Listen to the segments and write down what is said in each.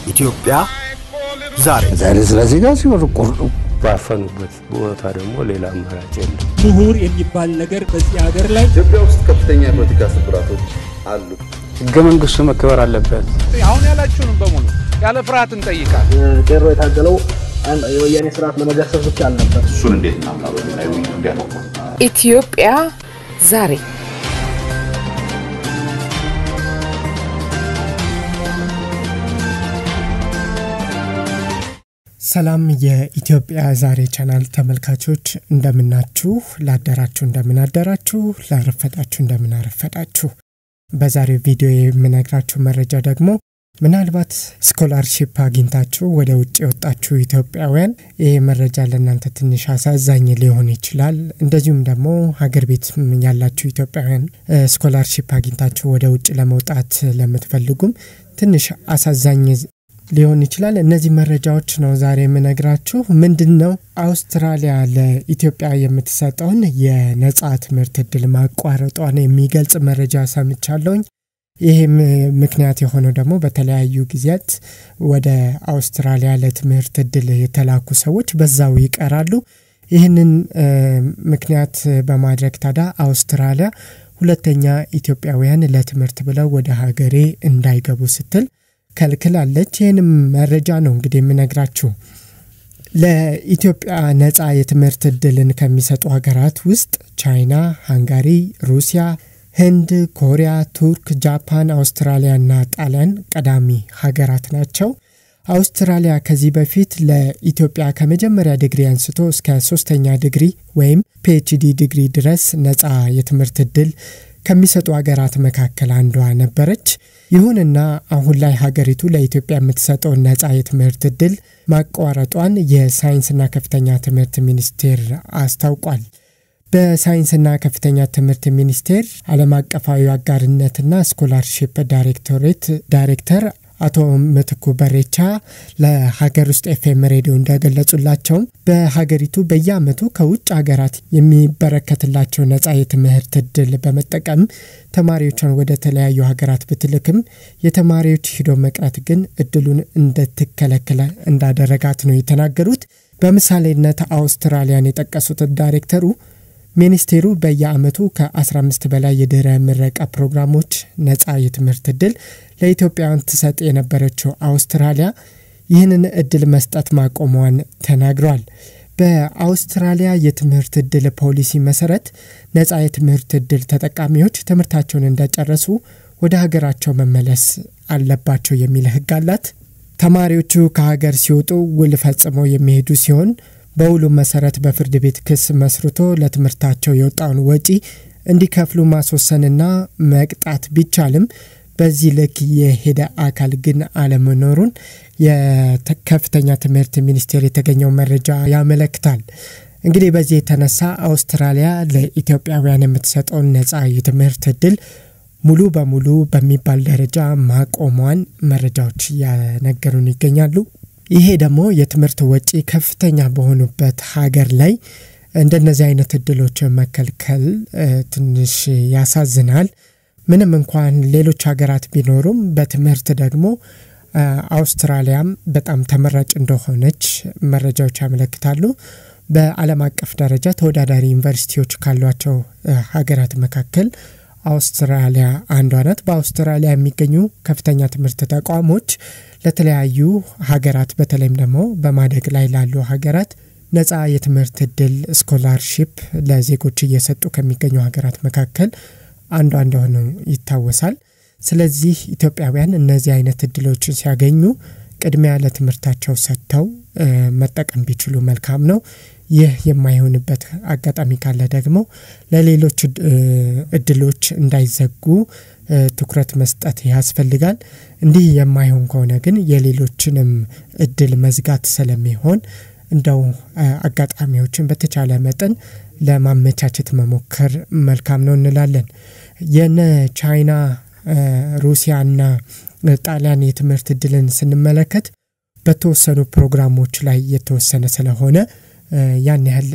ኢትዮጵያ ዛሬ ዛሬ ስለዚህ ጋር ሲወር ቁርጡ ባፈኑበት ቦታ ደግሞ ሌላ አማራጭ የለም። ምሁር የሚባል ነገር በዚህ ሀገር ላይ ኢትዮጵያ ውስጥ ከፍተኛ የፖለቲካ ስብራቶች አሉ። ህገ መንግስቱ መከበር አለበት። አሁን ያላችሁንም በሙሉ ያለ ፍርሃት እንጠይቃል። ቄሮ የታገለው የወያኔ ስርዓት ለመገሰብ ብቻ አልነበር። እሱን እንዴት እናምናለን? ላይ ውይይቱ እንዲያተኩር ኢትዮጵያ ዛሬ ሰላም የኢትዮጵያ ዛሬ ቻናል ተመልካቾች እንደምናችሁ፣ ላደራችሁ እንደምናደራችሁ፣ ላረፈዳችሁ እንደምናረፈዳችሁ። በዛሬው ቪዲዮ የምነግራችሁ መረጃ ደግሞ ምናልባት ስኮላርሺፕ አግኝታችሁ ወደ ውጭ የወጣችሁ ኢትዮጵያውያን ይህ መረጃ ለእናንተ ትንሽ አሳዛኝ ሊሆን ይችላል። እንደዚሁም ደግሞ ሀገር ቤት ያላችሁ ኢትዮጵያውያን ስኮላርሺፕ አግኝታችሁ ወደ ውጭ ለመውጣት ለምትፈልጉም ትንሽ አሳዛኝ ሊሆን ይችላል። እነዚህ መረጃዎች ነው ዛሬ የምነግራችሁ። ምንድን ነው አውስትራሊያ ለኢትዮጵያ የምትሰጠውን የነጻ ትምህርት እድል ማቋረጧን የሚገልጽ መረጃ ሰምቻለሁኝ። ይህም ምክንያት የሆነው ደግሞ በተለያዩ ጊዜያት ወደ አውስትራሊያ ለትምህርት እድል የተላኩ ሰዎች በዛው ይቀራሉ። ይህንን ምክንያት በማድረግ ታዲያ አውስትራሊያ ሁለተኛ ኢትዮጵያውያን ለትምህርት ብለው ወደ ሀገሬ እንዳይገቡ ስትል ከልክላለች። ይህንም መረጃ ነው እንግዲህ የምነግራችሁ። ለኢትዮጵያ ነጻ የትምህርት እድልን ከሚሰጡ ሀገራት ውስጥ ቻይና፣ ሃንጋሪ፣ ሩሲያ፣ ህንድ፣ ኮሪያ፣ ቱርክ፣ ጃፓን፣ አውስትራሊያና ጣሊያን ቀዳሚ ሀገራት ናቸው። አውስትራሊያ ከዚህ በፊት ለኢትዮጵያ ከመጀመሪያ ዲግሪ አንስቶ እስከ ሶስተኛ ዲግሪ ወይም ፒኤችዲ ዲግሪ ድረስ ነጻ የትምህርት እድል ከሚሰጡ ሀገራት መካከል አንዷ ነበረች። ይሁንና አሁን ላይ ሀገሪቱ ለኢትዮጵያ የምትሰጠውን ነጻ የትምህርት እድል ማቋረጧን የሳይንስና ከፍተኛ ትምህርት ሚኒስቴር አስታውቋል። በሳይንስና ከፍተኛ ትምህርት ሚኒስቴር ዓለም አቀፋዊ አጋርነትና ስኮላርሺፕ ዳይሬክቶሬት ዳይሬክተር አቶ ምትኩ በሬቻ ለሀገር ውስጥ ኤፍኤም ሬዲዮ እንደገለጹላቸውም በሀገሪቱ በየዓመቱ ከውጭ ሀገራት የሚበረከትላቸው ነጻ የትምህርት እድል በመጠቀም ተማሪዎቿን ወደ ተለያዩ ሀገራት ብትልክም የተማሪዎች ሂዶ መቅረት ግን እድሉን እንደትከለከለ እንዳደረጋት ነው የተናገሩት። በምሳሌነት አውስትራሊያን የጠቀሱት ዳይሬክተሩ ሚኒስቴሩ በየዓመቱ ከ15 በላይ የድህረ ምረቃ ፕሮግራሞች ነጻ የትምህርት እድል ለኢትዮጵያውያን ትሰጥ የነበረችው አውስትራሊያ ይህንን እድል መስጠት ማቆሟን ተናግረዋል። በአውስትራሊያ የትምህርት እድል ፖሊሲ መሰረት ነጻ የትምህርት እድል ተጠቃሚዎች ትምህርታቸውን እንደጨረሱ ወደ ሀገራቸው መመለስ አለባቸው የሚል ሕግ አላት። ተማሪዎቹ ከሀገር ሲወጡ ውል ፈጽመው የሚሄዱ ሲሆን በውሉ መሰረት በፍርድ ቤት ክስ መስርቶ ለትምህርታቸው የወጣውን ወጪ እንዲከፍሉ ማስወሰንና መቅጣት ቢቻልም በዚህ ልክ የሄደ አካል ግን አለመኖሩን የከፍተኛ ትምህርት ሚኒስቴር የተገኘው መረጃ ያመለክታል። እንግዲህ በዚህ የተነሳ አውስትራሊያ ለኢትዮጵያውያን የምትሰጠውን ነጻ የትምህርት እድል ሙሉ በሙሉ በሚባል ደረጃ ማቆሟን መረጃዎች እያነገሩን ይገኛሉ። ይሄ ደግሞ የትምህርት ወጪ ከፍተኛ በሆኑበት ሀገር ላይ እንደነዚህ አይነት እድሎች መከልከል ትንሽ ያሳዝናል። ምንም እንኳን ሌሎች ሀገራት ቢኖሩም በትምህርት ደግሞ አውስትራሊያም በጣም ተመራጭ እንደሆነች መረጃዎች ያመለክታሉ። በዓለም አቀፍ ደረጃ ተወዳዳሪ ዩኒቨርሲቲዎች ካሏቸው ሀገራት መካከል አውስትራሊያ አንዷ ናት። በአውስትራሊያ የሚገኙ ከፍተኛ ትምህርት ተቋሞች ለተለያዩ ሀገራት በተለይም ደግሞ በማደግ ላይ ላሉ ሀገራት ነጻ የትምህርት እድል ስኮላርሺፕ ለዜጎች እየሰጡ ከሚገኙ ሀገራት መካከል አንዷ እንደሆነ ይታወሳል። ስለዚህ ኢትዮጵያውያን እነዚህ አይነት እድሎችን ሲያገኙ ቅድሚያ ለትምህርታቸው ሰጥተው መጠቀም ቢችሉ መልካም ነው። ይህ የማይሆንበት አጋጣሚ ካለ ደግሞ ለሌሎች እድሎች እንዳይዘጉ ትኩረት መስጠት ያስፈልጋል። እንዲህ የማይሆን ከሆነ ግን የሌሎችንም እድል መዝጋት ስለሚሆን እንደው አጋጣሚዎችን በተቻለ መጠን ለማመቻቸት መሞከር መልካም ነው እንላለን። የነ ቻይና ሩሲያና ጣሊያን የትምህርት እድልን ስንመለከት በተወሰኑ ፕሮግራሞች ላይ የተወሰነ ስለሆነ ያን ያህል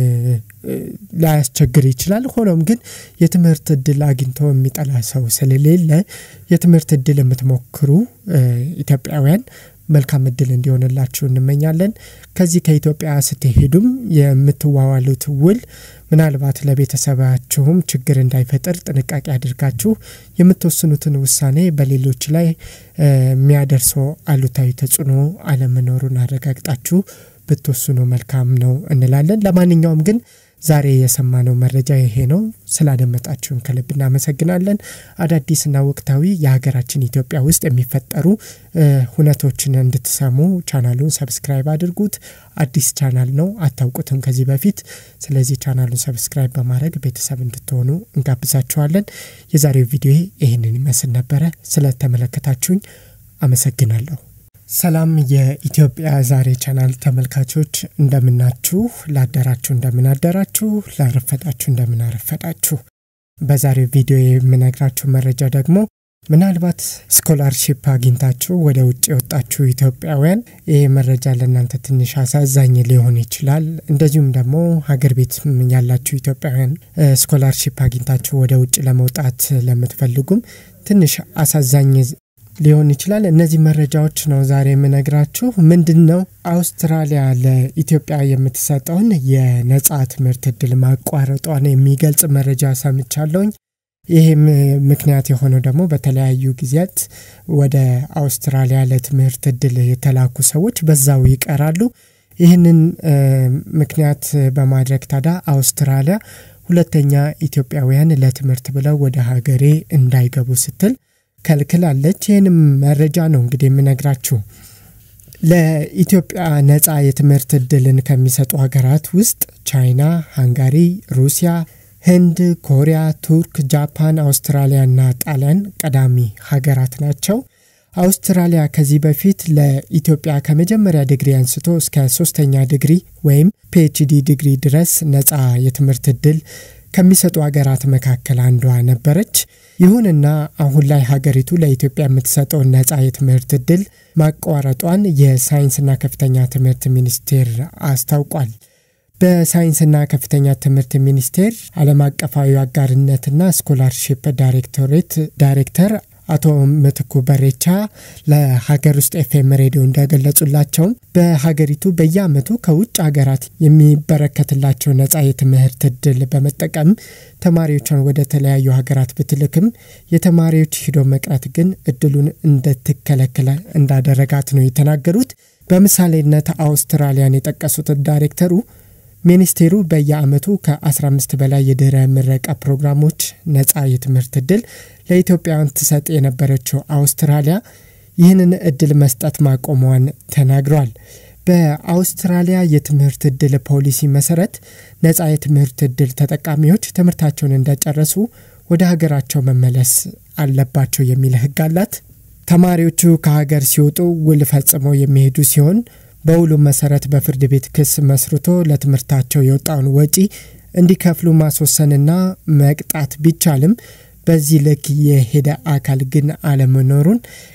ላያስቸግር ይችላል። ሆኖም ግን የትምህርት እድል አግኝቶ የሚጠላ ሰው ስለሌለ የትምህርት እድል የምትሞክሩ ኢትዮጵያውያን መልካም እድል እንዲሆንላችሁ እንመኛለን። ከዚህ ከኢትዮጵያ ስትሄዱም የምትዋዋሉት ውል ምናልባት ለቤተሰባችሁም ችግር እንዳይፈጥር ጥንቃቄ አድርጋችሁ የምትወስኑትን ውሳኔ በሌሎች ላይ የሚያደርሰው አሉታዊ ተጽዕኖ አለመኖሩን አረጋግጣችሁ ብትወስኑ መልካም ነው እንላለን። ለማንኛውም ግን ዛሬ የሰማነው መረጃ ይሄ ነው። ስላደመጣችሁን ከልብ እናመሰግናለን። አዳዲስና ወቅታዊ የሀገራችን ኢትዮጵያ ውስጥ የሚፈጠሩ ሁነቶችን እንድትሰሙ ቻናሉን ሰብስክራይብ አድርጉት። አዲስ ቻናል ነው፣ አታውቁትም ከዚህ በፊት። ስለዚህ ቻናሉን ሰብስክራይብ በማድረግ ቤተሰብ እንድትሆኑ እንጋብዛችኋለን። የዛሬው ቪዲዮ ይህንን ይመስል ነበረ። ስለተመለከታችሁኝ አመሰግናለሁ። ሰላም የኢትዮጵያ ዛሬ ቻናል ተመልካቾች እንደምናችሁ፣ ላደራችሁ እንደምናደራችሁ፣ ላረፈዳችሁ እንደምናረፈዳችሁ። በዛሬው ቪዲዮ የምነግራችሁ መረጃ ደግሞ ምናልባት ስኮላርሺፕ አግኝታችሁ ወደ ውጭ የወጣችሁ ኢትዮጵያውያን ይህ መረጃ ለእናንተ ትንሽ አሳዛኝ ሊሆን ይችላል። እንደዚሁም ደግሞ ሀገር ቤት ያላችሁ ኢትዮጵያውያን ስኮላርሺፕ አግኝታችሁ ወደ ውጭ ለመውጣት ለምትፈልጉም ትንሽ አሳዛኝ ሊሆን ይችላል። እነዚህ መረጃዎች ነው ዛሬ የምነግራችሁ። ምንድን ነው አውስትራሊያ ለኢትዮጵያ የምትሰጠውን የነጻ ትምህርት እድል ማቋረጧን የሚገልጽ መረጃ ሰምቻለሁኝ። ይህም ምክንያት የሆነው ደግሞ በተለያዩ ጊዜያት ወደ አውስትራሊያ ለትምህርት እድል የተላኩ ሰዎች በዛው ይቀራሉ። ይህንን ምክንያት በማድረግ ታዲያ አውስትራሊያ ሁለተኛ ኢትዮጵያውያን ለትምህርት ብለው ወደ ሀገሬ እንዳይገቡ ስትል ከልክላለች። ይህንም መረጃ ነው እንግዲህ የምነግራችሁ። ለኢትዮጵያ ነጻ የትምህርት እድልን ከሚሰጡ ሀገራት ውስጥ ቻይና፣ ሃንጋሪ፣ ሩሲያ፣ ህንድ፣ ኮሪያ፣ ቱርክ፣ ጃፓን፣ አውስትራሊያና ጣሊያን ቀዳሚ ሀገራት ናቸው። አውስትራሊያ ከዚህ በፊት ለኢትዮጵያ ከመጀመሪያ ዲግሪ አንስቶ እስከ ሶስተኛ ዲግሪ ወይም ፒኤችዲ ዲግሪ ድረስ ነጻ የትምህርት እድል ከሚሰጡ ሀገራት መካከል አንዷ ነበረች። ይሁንና አሁን ላይ ሀገሪቱ ለኢትዮጵያ የምትሰጠውን ነጻ የትምህርት እድል ማቋረጧን የሳይንስና ከፍተኛ ትምህርት ሚኒስቴር አስታውቋል። በሳይንስና ከፍተኛ ትምህርት ሚኒስቴር ዓለም አቀፋዊ አጋርነትና ስኮላርሺፕ ዳይሬክቶሬት ዳይሬክተር አቶ ምትኩ በሬቻ ለሀገር ውስጥ ኤፍኤም ሬዲዮ እንደገለጹላቸውም በሀገሪቱ በየዓመቱ ከውጭ ሀገራት የሚበረከትላቸው ነጻ የትምህርት እድል በመጠቀም ተማሪዎቿን ወደ ተለያዩ ሀገራት ብትልክም የተማሪዎች ሂዶ መቅረት ግን እድሉን እንደትከለከለ እንዳደረጋት ነው የተናገሩት። በምሳሌነት አውስትራሊያን የጠቀሱት ዳይሬክተሩ ሚኒስቴሩ በየዓመቱ ከ15 በላይ የድህረ ምረቃ ፕሮግራሞች ነጻ የትምህርት እድል ለኢትዮጵያውያን ትሰጥ የነበረችው አውስትራሊያ ይህንን እድል መስጠት ማቆሟን ተናግሯል። በአውስትራሊያ የትምህርት እድል ፖሊሲ መሰረት ነጻ የትምህርት እድል ተጠቃሚዎች ትምህርታቸውን እንደጨረሱ ወደ ሀገራቸው መመለስ አለባቸው የሚል ሕግ አላት። ተማሪዎቹ ከሀገር ሲወጡ ውል ፈጽመው የሚሄዱ ሲሆን በውሉ መሰረት በፍርድ ቤት ክስ መስርቶ ለትምህርታቸው የወጣውን ወጪ እንዲከፍሉ ማስወሰንና መቅጣት ቢቻልም በዚህ ልክ የሄደ አካል ግን አለመኖሩን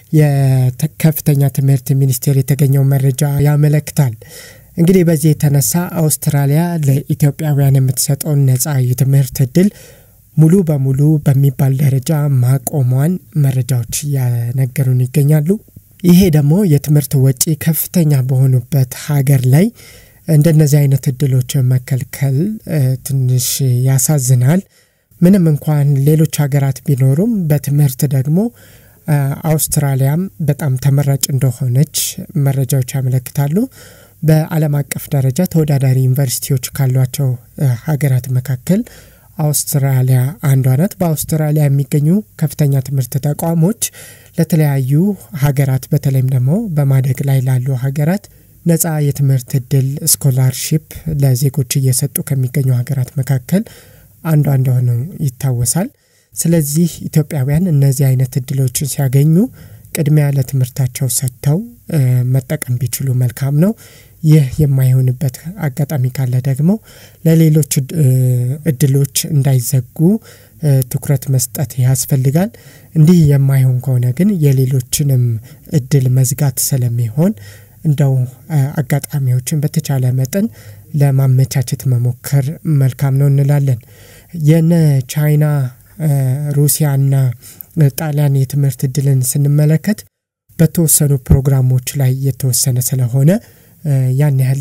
የከፍተኛ ትምህርት ሚኒስቴር የተገኘው መረጃ ያመለክታል። እንግዲህ በዚህ የተነሳ አውስትራሊያ ለኢትዮጵያውያን የምትሰጠውን ነጻ የትምህርት እድል ሙሉ በሙሉ በሚባል ደረጃ ማቆሟን መረጃዎች እያነገሩን ይገኛሉ። ይሄ ደግሞ የትምህርት ወጪ ከፍተኛ በሆኑበት ሀገር ላይ እንደነዚህ አይነት እድሎች መከልከል ትንሽ ያሳዝናል። ምንም እንኳን ሌሎች ሀገራት ቢኖሩም በትምህርት ደግሞ አውስትራሊያም በጣም ተመራጭ እንደሆነች መረጃዎች ያመለክታሉ። በዓለም አቀፍ ደረጃ ተወዳዳሪ ዩኒቨርሲቲዎች ካሏቸው ሀገራት መካከል አውስትራሊያ አንዷ ናት። በአውስትራሊያ የሚገኙ ከፍተኛ ትምህርት ተቋሞች ለተለያዩ ሀገራት በተለይም ደግሞ በማደግ ላይ ላሉ ሀገራት ነጻ የትምህርት እድል ስኮላርሺፕ ለዜጎች እየሰጡ ከሚገኙ ሀገራት መካከል አንዷ እንደሆነ ይታወሳል። ስለዚህ ኢትዮጵያውያን እነዚህ አይነት እድሎችን ሲያገኙ ቅድሚያ ለትምህርታቸው ሰጥተው መጠቀም ቢችሉ መልካም ነው። ይህ የማይሆንበት አጋጣሚ ካለ ደግሞ ለሌሎች እድሎች እንዳይዘጉ ትኩረት መስጠት ያስፈልጋል። እንዲህ የማይሆን ከሆነ ግን የሌሎችንም እድል መዝጋት ስለሚሆን እንደው አጋጣሚዎችን በተቻለ መጠን ለማመቻቸት መሞከር መልካም ነው እንላለን። የነ ቻይና ሩሲያና ጣሊያን የትምህርት እድልን ስንመለከት በተወሰኑ ፕሮግራሞች ላይ የተወሰነ ስለሆነ ያን ያህል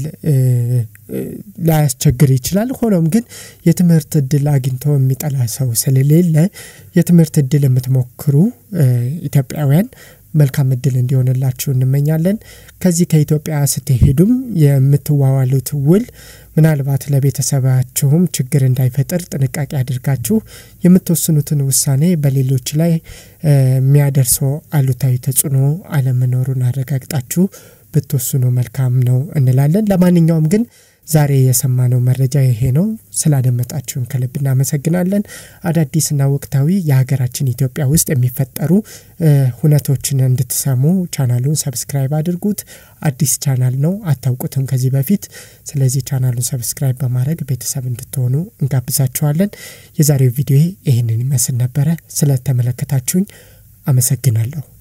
ላያስቸግር ይችላል። ሆኖም ግን የትምህርት እድል አግኝቶ የሚጠላ ሰው ስለሌለ የትምህርት እድል የምትሞክሩ ኢትዮጵያውያን መልካም እድል እንዲሆንላችሁ እንመኛለን። ከዚህ ከኢትዮጵያ ስትሄዱም የምትዋዋሉት ውል ምናልባት ለቤተሰባችሁም ችግር እንዳይፈጥር ጥንቃቄ አድርጋችሁ የምትወስኑትን ውሳኔ በሌሎች ላይ የሚያደርሰው አሉታዊ ተጽዕኖ አለመኖሩን አረጋግጣችሁ ብትወስኑ መልካም ነው እንላለን። ለማንኛውም ግን ዛሬ የሰማነው መረጃ ይሄ ነው። ስላደመጣችሁን ከልብ እናመሰግናለን። አዳዲስና ወቅታዊ የሀገራችን ኢትዮጵያ ውስጥ የሚፈጠሩ ሁነቶችን እንድትሰሙ ቻናሉን ሰብስክራይብ አድርጉት። አዲስ ቻናል ነው፣ አታውቁትም ከዚህ በፊት። ስለዚህ ቻናሉን ሰብስክራይብ በማድረግ ቤተሰብ እንድትሆኑ እንጋብዛችኋለን። የዛሬው ቪዲዮ ይህንን ይመስል ነበረ። ስለተመለከታችሁኝ አመሰግናለሁ።